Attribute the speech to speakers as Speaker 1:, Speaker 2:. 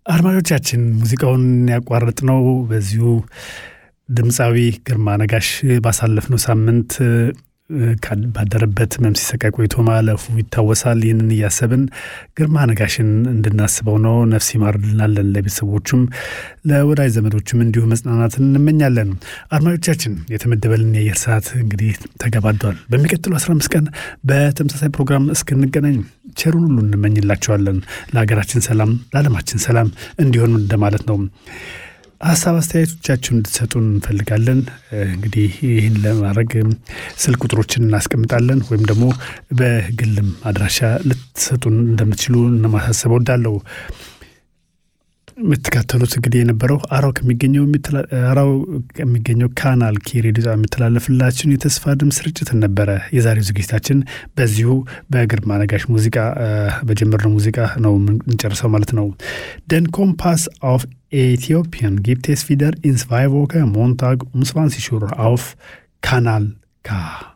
Speaker 1: አድማጮቻችን ሙዚቃውን ያቋረጥነው በዚሁ ድምፃዊ ግርማ ነጋሽ ባሳለፍነው ሳምንት ባደረበት ህመም ሲሰቃይ ቆይቶ ማለፉ ይታወሳል። ይህንን እያሰብን ግርማ ነጋሽን እንድናስበው ነው። ነፍስ ይማርልናለን። ለቤተሰቦቹም ለወዳጅ ዘመዶችም እንዲሁ መጽናናትን እንመኛለን። አድማጮቻችን የተመደበልን የአየር ሰዓት እንግዲህ ተገባዷል። በሚቀጥሉ 15 ቀን በተመሳሳይ ፕሮግራም እስክንገናኝ ቸሩን ሁሉ እንመኝላቸዋለን። ለሀገራችን ሰላም፣ ለዓለማችን ሰላም እንዲሆን እንደማለት ነው። ሀሳብ አስተያየቶቻችሁን እንድትሰጡን እንፈልጋለን። እንግዲህ ይህን ለማድረግ ስልክ ቁጥሮችን እናስቀምጣለን ወይም ደግሞ በግልም አድራሻ ልትሰጡን እንደምትችሉ ለማሳሰብ እወዳለሁ። የምትከተሉት እንግዲህ የነበረው አራው ከሚገኘው አራው ከሚገኘው ካናል ኬ ሬዲዮ የሚተላለፍላችሁን የተስፋ ድምፅ ስርጭትን ነበረ። የዛሬው ዝግጅታችን በዚሁ በግርማ ነጋሽ ሙዚቃ በጀመርነው ሙዚቃ ነው የምንጨርሰው ማለት ነው። ደን ኮምፓስ አፍ Äthiopien gibt es wieder in zwei Wochen Montag um 20 Uhr auf Kanal K.